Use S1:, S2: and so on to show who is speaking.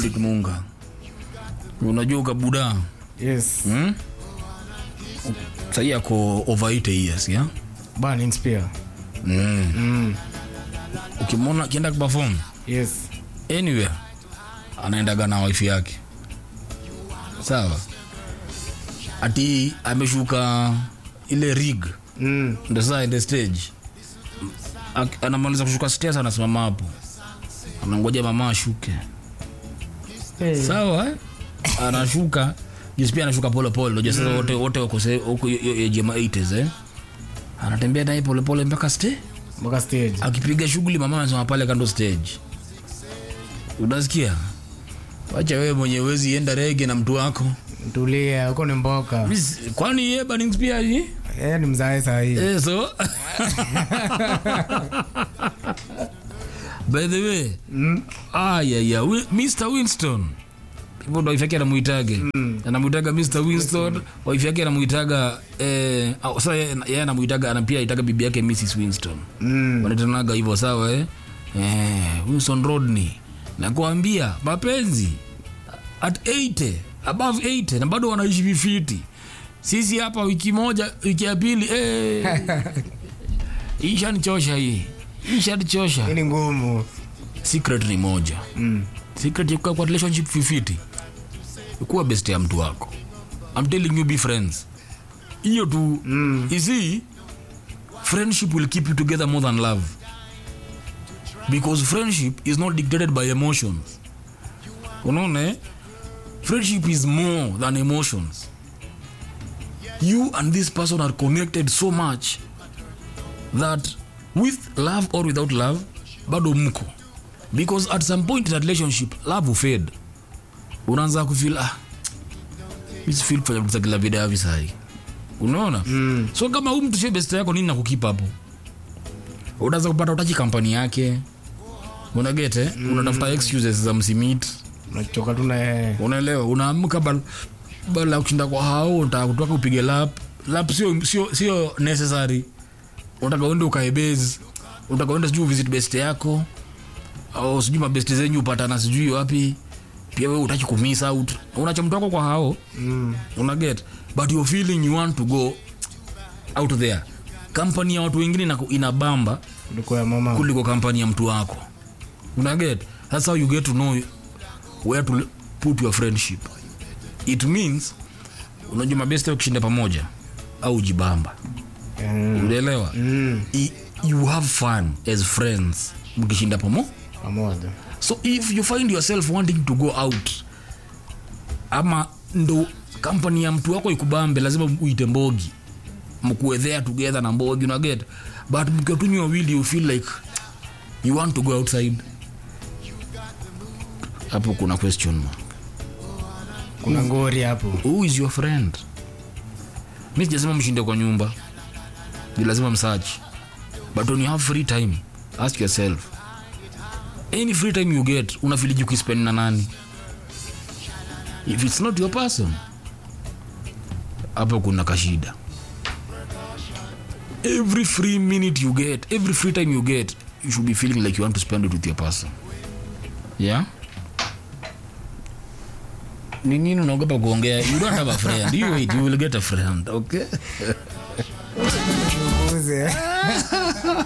S1: Fredrick Munga. Unajua ukabuda
S2: Yes.
S1: hmm? Sahii ako over 80 years ya
S2: Burning Spear.
S1: mm.
S2: Mm.
S1: Ukimwona akienda kuperform
S2: Yes.
S1: anywhere anaendaga na wife yake sawa, ati ameshuka ile rig
S2: Mm.
S1: ndo sasa ende stage Ak- anamaliza kushuka stairs anasimama hapo anangoja mama ashuke
S2: Hey.
S1: sawa eh? anashuka juzi pia anashuka polepole unajua sasa wote wote wako se- huko hiyo- hiyo age ya ma 80s eh anatembea naye polepole mpaka stage
S2: Mpaka stage.
S1: akipiga shughuli mama anasema pale kando stage unasikia wacha wewe mwenye wezi enda rege na mtu wako
S2: Tulia, huko ni mboka.
S1: Miss, kwani ye Bannings pia hii
S2: Eh, ni mzae saa hii.
S1: Eh, so by the way
S2: Mm.
S1: ayaya mr winston hivyo ndo wife yake anamuitaga anamuitaga mr winston wife yake anamuitaga eh, au, sasa yeye yeye anamuitaga ana pia aitaga bibi yake mrs winston
S2: Mm.
S1: wanatanaga hivyo sawa eh? Eh, winston rodney nakuambia mapenzi at 80 above 80 na bado wanaishi vifiti sisi hapa wiki moja wiki ya pili eh, ishanichosha hii ishanichosha
S2: Hii ni ngumu.
S1: secret ni moja
S2: Mm.
S1: secret ya kukaa kwa relationship fifiti kuwa best ya mtu wako I'm telling you be friends hiyo tu
S2: Mm.
S1: you see friendship will keep you together more than love because friendship is not dictated by emotions unaona eh? friendship is more than emotions you and this person are connected so much that with love or without love bado mko because at some point in a relationship love will fade unaanza kufeel ah mimi feel kufanya vitu za kila vida hivi sahi unaona
S2: Mm.
S1: so kama huu mtu sio best yako nini nakukipa hapo unaweza kupata utachi kampani yake unagete mm. unatafuta excuses za msimit
S2: Unachoka tu na yeye.
S1: unaelewa unaamka bal bala ya kushinda kwa hao unataka kutoka upige lap lap sio sio sio necessary unataka uende ukae base unataka uende sijui visit best yako au sijui mabest zenyu upatana sijui wapi pia wewe utaki kumiss out unacha mtu wako kwa hao
S2: Mm.
S1: una get but you're feeling you want to go out there kampani ya watu wengine inaku- inabamba
S2: Kuliko ya mama.
S1: kuliko kampani ya mtu wako una get that's how you get to know where to put your friendship it means unajua mabeste ukishinda pamoja au jibamba
S2: Mm.
S1: unaelewa
S2: Mm.
S1: I- you have fun as friends mkishinda pamo
S2: Pamoja.
S1: so if you find yourself wanting to go out ama ndo kampani ya mtu wako ikubambe lazima uite mbogi mkuwe there together na mbogi unaget but mkiwa tu nyi wawili you feel like you want to go outside hapo kuna question mark.
S2: Kuna ngori hapo.
S1: who is your friend mi sijasema mshinde kwa nyumba ni lazima msearch but when you have free time ask yourself any free time you get unafiliji kuispend na nani if it's not your person hapo kuna kashida every free minute you get every free time you get you should be feeling like you want to spend it with your person yeah ni nini unaogopa kuongea you don't have a friend you wait you will get a friend okay
S2: Chunguze.